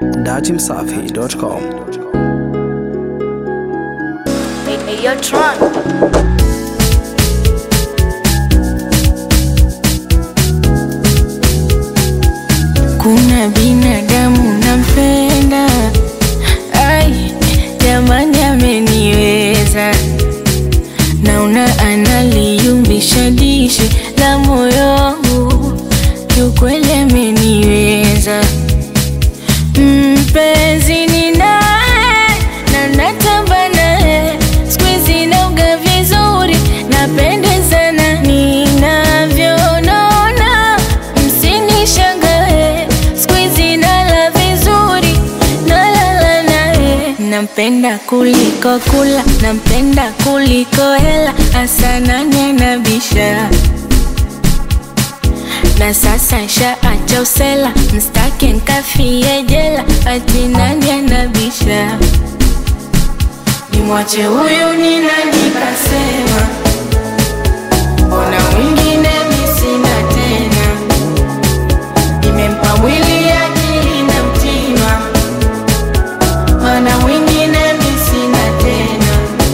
datimsafi.com. Hey, hey, yo, Tron. Kuna binadamu nampenda, ai jamani, ameniweza. Naona analiumbisha dishi la moyo wangu, kiukweli ameniweza. Mpenzi ni naye na natamba naye, siku hizi nauga vizuri, napendezana ninavyonona, msinishangae, siku hizi nala vizuri, nalala naye. Nampenda kuliko kula, nampenda kuliko hela, hasa nani anabisha na sasa shaacha usela, mstaki nkafie jela, ati nani anabisha? Nimwache huyu ni nani kasema? Mbona mwingine mi sina tena? Nimempa mwili akili na mtima, mana mwingine mi sina tena.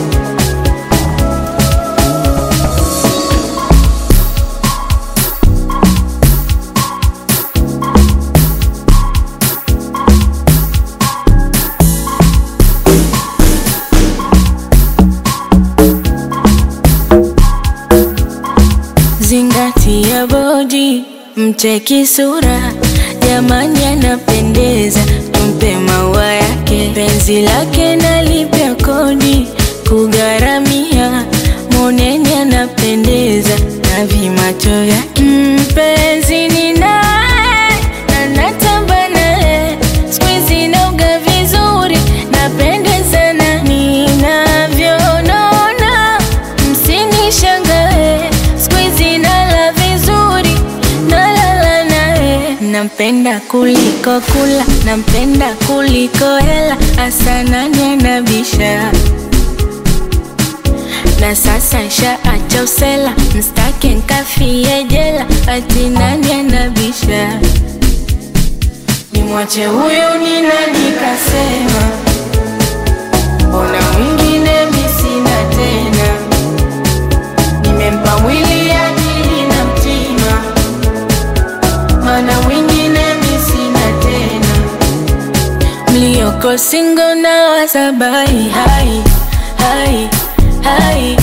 Zingatia bodi, mcheki sura, jamani anapendeza, tumpe maua yake, penzi lake nalipia kodi, kugharamia, moneni anapendeza, na vimacho vyake, mpenzi ni naye, na natamba naye, siku hizi nauga vizuri, napendezana ninavyonona, msinishangae, siku hizi nala vizuri, nalala naye. Nampenda kuliko kula, nampenda kuliko hela, hasa nani anabisha? na sasa shaacha usela, mstaki nkafie jela, ati nani anabisha? Nimwache huyu ni nani kasema? Mbona mwingine mi sina tena? Nimempa mwili akili na mtima, mana mwingine mi sina tena. Mlioko singo na wasabai hai hai hai